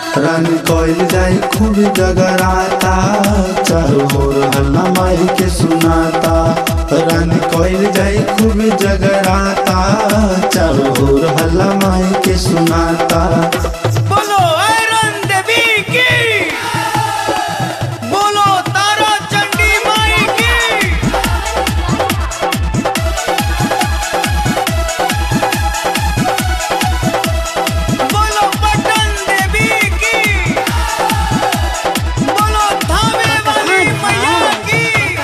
रानी कोयल जाई खूब जगराता चारों ओर हल्ला माई के सुनाता रानी कोयल जाई खूब जगराता चारों ओर हल्ला माई के सुनाता बोलो आयरन देवी की बोलो तारा चंडी माई की बोलो पटन देवी की बोलो धामे वाली मैया की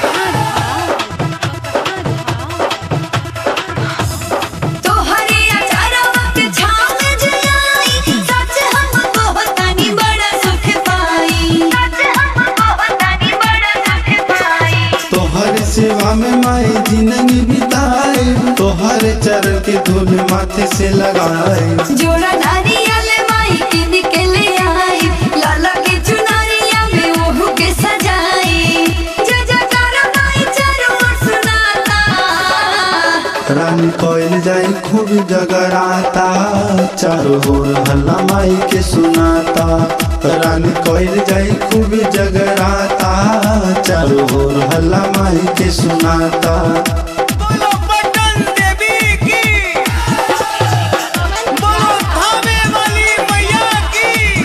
तोहरे अचारवा के छाव में जलाई सच हम कहतानी बड़ा सुख पाई सच हम कहतानी बड़ा सुख पाई तोहर सेवा में माई जिंदगी बिताए तोहर चरण के धूल माथे से लगाए जोड़ा नारियल माई के निकले आई लाला के चुनरिया में ओहू के सजाई जय जयकार माई चारों ओर सुनाता रानी कोयल जाई खूब जगराता चारों ओर हल्ला माई के सुनाता रानी कोयल जाई खूब जगराता चारों ओर हल्ला माई के सुनाता बोलो पटन देवी की बोलो धामे वाली मैया की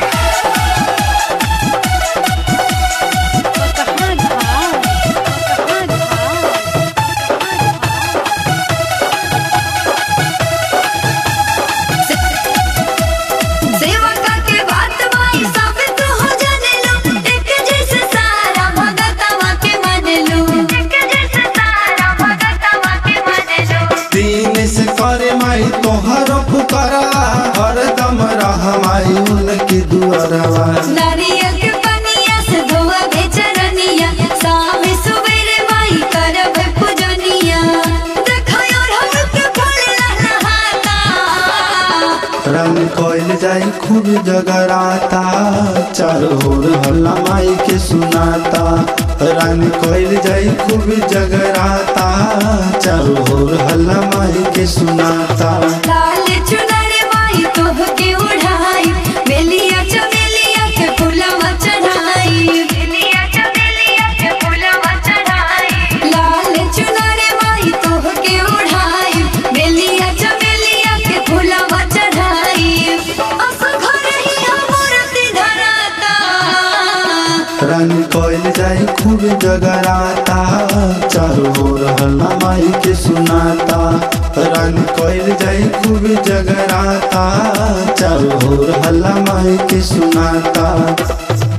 सेवका के बात माई साबित हो जाने लो एक जैसे सारा भगतवा के मन लो एक जैसे सारा भगतवा के मन लो तीन से करे माई तोहर पुकारा हरदम रह माई उनके दुआरवा नारियल के पनिया से धोआ बेचरनिया सामे सुबेरे माई करब पूजनिया देखो और हम के फूल लहलहाता रानी कोयल जाई खूब जगराता चारों ओर हल्ला माई के सुनाता रानी कोयल जाई खूब जगराता चारों ओर हल्ला माई के सुनाता लाल चुनर माई तोह के उड़ाई बेलिया चमेलिया के फूलवा चढ़ाई बेलिया चमेलिया के फूलवा चढ़ाई लाल चुनर माई तोह के उड़ाई बेलिया चमेलिया के फूलवा चढ़ाई अस घर ही हमरती धराता रानी कोयल जाई खूब जगराता चारों ओर हल्ला माई के सुनाता रानी कोयल जाई खूब जगराता चारों ओर हल्ला माई के सुनाता